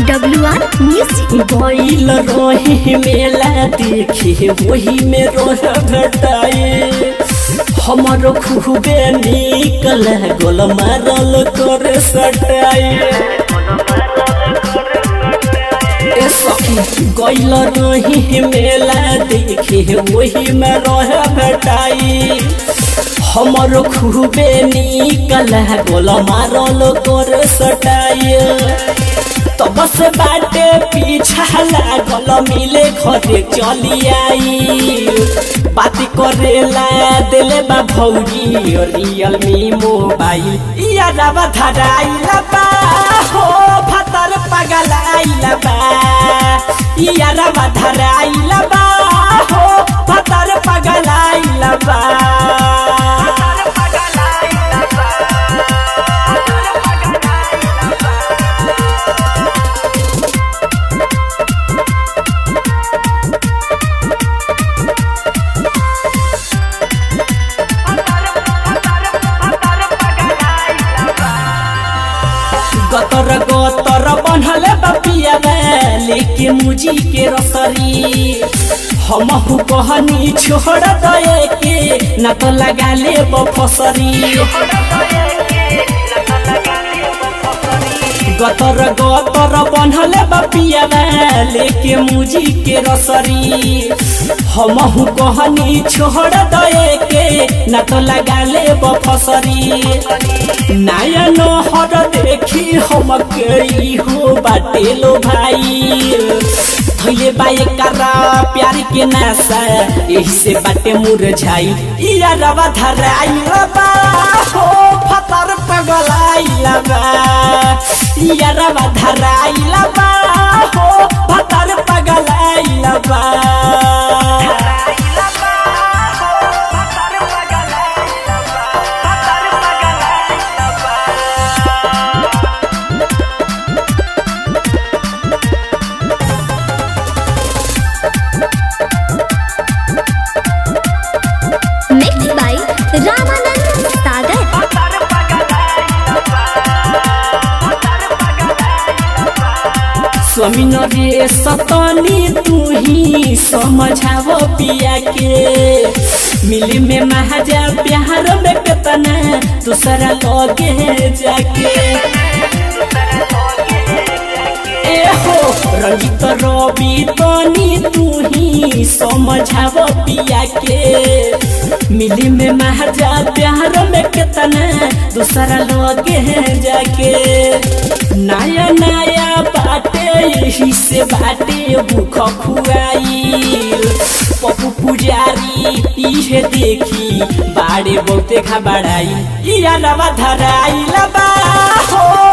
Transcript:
W R music गईल रही मेला देखे वही में रह भेटाए हमर खूबे निक लागल मारल कर सटाए ए सखी गईल रही मेला देखे वही में रह भेटाई हमर खूबे निक लागल मारल कर सटाए तब से बाटे पीछा लागल मिले घरे चली आई बात करेला दिले बा भौजी रियल मी मोबाइल यादवा धराइला बा हो भतर पगलाइला बा यादवा धराइला बा हो भतर पगलाइला बा गतर गतर बनल बपिया लेके मुजी के रसरी हम कहनी छोड़ दए के न तो लगा ले फसरी गतर गतर बनल बपिया लेके मुजी के रसरी हम कहनी छोड़ दए के न तो लगा ले फसरी नयन हर देखी हम कई हो बाटे लो भाई थैले बाए करा प्यार के नासा यही से बाटे मुरझाई इया रवा धराई बा हो फतर पगलाई लबा इया रवा धराई लबा हो फतर पगलाई लबा मिक्स बाय रामानंद सागर स्वामीन रे सतनी तू ही समझाव पिया के मिली में महाजा प्यार में कितना दूसरा लगे जाके ए हो रंजित रवि तनी तू ही समझाव पिया के मिली में महाजा प्यार में कितना दूसरा लगे जाके नया नया बाटे यही से बाटे भूख खुआई पप्पू पुजारी इहे देखी बाड़े बहुते खबड़ाई इया नवा धराई लबा हो